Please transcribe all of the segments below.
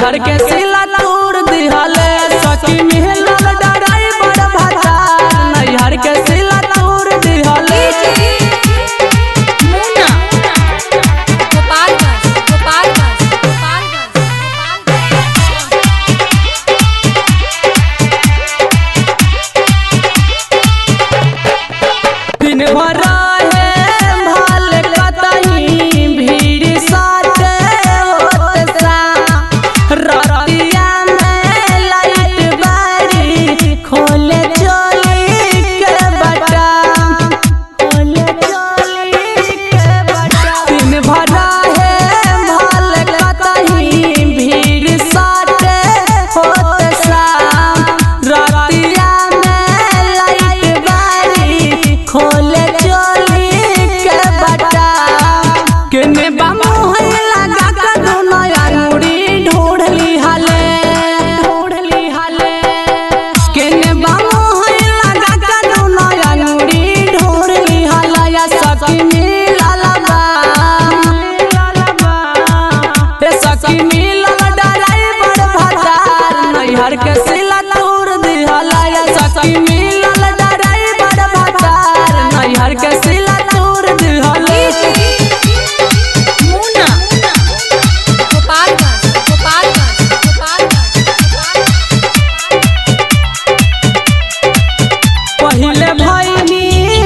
नैहर के सिला तोड़ दिहले सखी मिलल डराई बड़ भतार नैहर के सिला तोड़ दिहले मुन्ना गोपालगंज गोपालगंज गोपालगंज गोपालगंज दिन भर रहे भाल कतही भीड़ साथे होत सा रतिया में लाइट बारी खोले चोली के बटा खोले चोली के बटा दिन भर रहे भाल कतही भीड़ साथे होत सा रतिया में लाइट बारी खोले चोली के बटा केने बामुहन लगा के दोनों अंगुरी ढूंढली हले ढूंढली हले केने बामुहन लगा के दोनों अंगुरी ढूंढली हले या सखी मिलल बा ए सखी मिलल डराई बड़ भतार नैहर के सिला तोड़ दिहला या सखी मिलल डराई बड़ भतार नैहर के सिला तोड़ दिहला मुन्ना गोपालगंज गोपालगंज गोपालगंज पहिले भैनी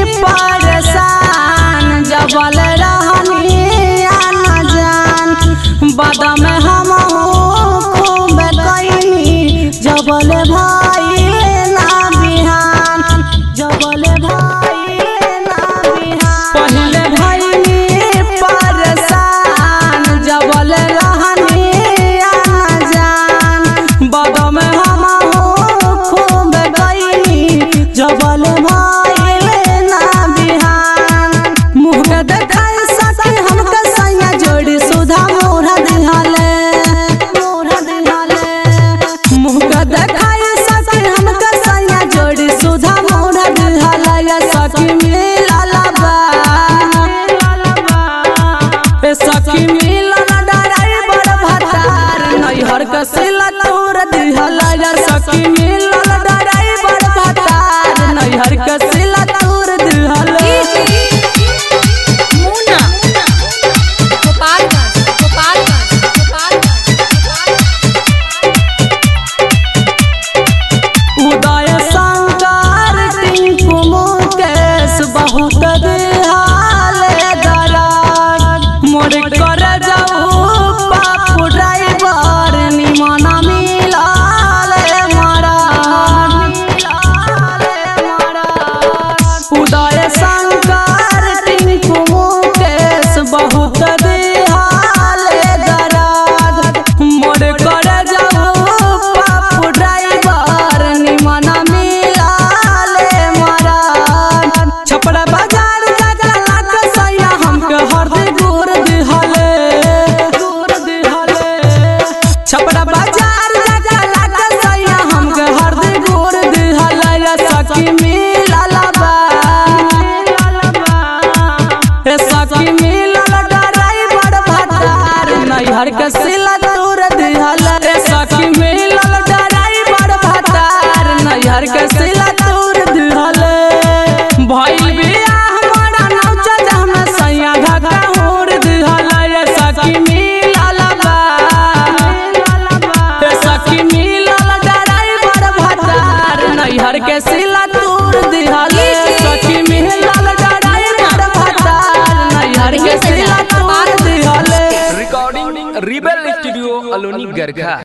परेशान जबल रहनी आना जान बाद में हम खूब कैनी जबल भाई ना बिहान जबल भाई ना बिहान पहिले भैनी परेशान जबल रहनी आना जान बाद में हम खूब गईनी जबल भाईल ना बिहान मुँह के देखाई सके हमके सैया जोड़ी सुधा मोरा दिहाले मोरा दिहाले मुँह के देखाई सके हमके सैया जोड़ी सुधा मोरा दिहाले या सखी मिलल बा ए सखी मिलल डराई बड़ भतार नैहर के सिला तोड़ दिहला या सखी मिलल डराई बड़ भतार नैहर के सिला तोड़ दिहला मुन्ना गोपालगंज गोपालगंज गोपालगंज उदय शंकर टिंकू मुकेश बहुत दिहाले दरार मोर कर जाऊ पापू ड्राइवर निमन मिलाले मरा उदय शंकर टिंकू मुकेश बहुत दिहाले दरार मोर कर जाऊ पापू ड्राइवर निमन मिलाले मरा छपरा बाजार जागा लाग सैया हमके हरदे गोर दिहले गोर दिहले छपरा बाजार जागा लाग सैया हमके हरदे गोर दिहले या सखी मिलल बा ए सखी मिलल डराई बड़ भतार नैहर के सिला तोड़ दिहले ए सखी मिलल डराई बड़ भतार नैहर के सिला तोड़ दिहले भइल बिया हमारा नौचा जहमे सैया घाघा होड़ दिहले ए सखी मिलल बा ए सखी मिलल डराई बड़ भतार नैहर के सिला तोड़ दिहले सखी मिलल डराई बड़ भतार नैहर के सिला तोड़ दिहले recording rebel studio Aloni Garkha